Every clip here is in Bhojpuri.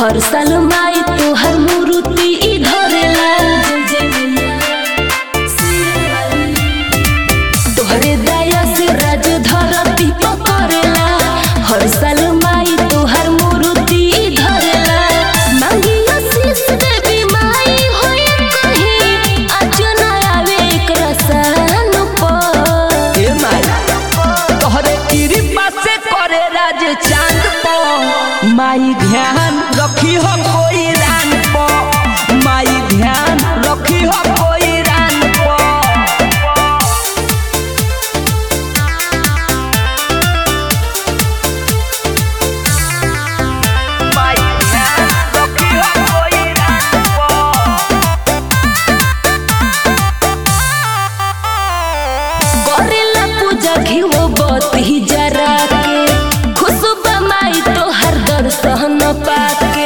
हर साल माई तोहर मूर्ति ई धरेला तोहरे दया से राज धरती पकड़ेला हर साल माई तोहर मूर्ति ई धरेला मांगी आशीष देवी माई होए कहीं आज न आवे एकरा सान पर ए माई तोहरे कृपा से करे राज चांद पो माई ध्यान रखी हो कोई रान पो माई ध्यान रखी हो कोई रान पो माई ध्यान रखी हो कोई रान पो करेला पूजा घिवो बती जरा के खुशबा माई तोहर दर्शन पाके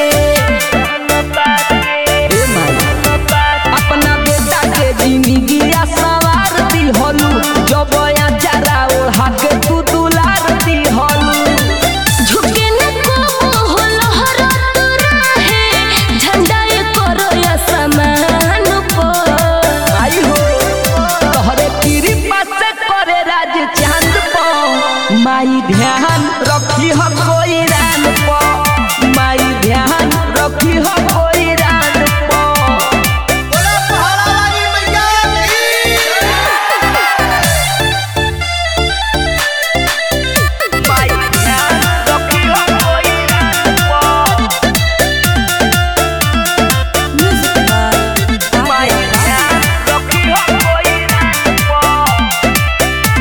ए माई अपना बेटा के जिंदगी सवार दी हलू जब या जरा ओढ़ा के तू दुलार दी हलू झुके न को हो लहर रहे झंडा ये करो या समान पर आई हो तोहरे कृपा से करे राज चांद पो माई ध्यान रखी हो कोई रान पो माई ध्यान रखी हो कोई रान पो बोला पहाड़ा वाली मैया की माई ध्यान रखी हो कोई रान पो माई ध्यान रखी हो कोई रान पो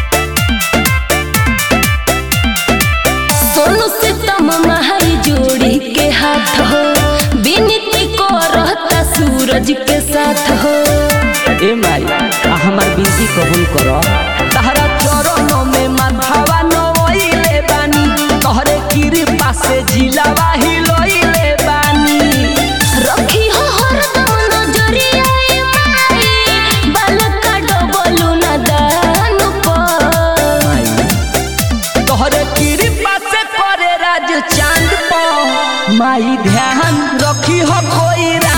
सोनू से तम महाई जोड़ी के हाथ हो विनती को रहता सूरज के साथ हो ए माई आ हमार बिनती कबूल करो तहरा चरणों में माथावा नोइले बानी तोहरे कृपा से जिलावा हिलोइले बानी रखी हो हरदम नजरिया ए माई बालका डबलू न दान पर माई तोहरे कृपा से करे राज चांद पो माई ध्यान रखी हो कोई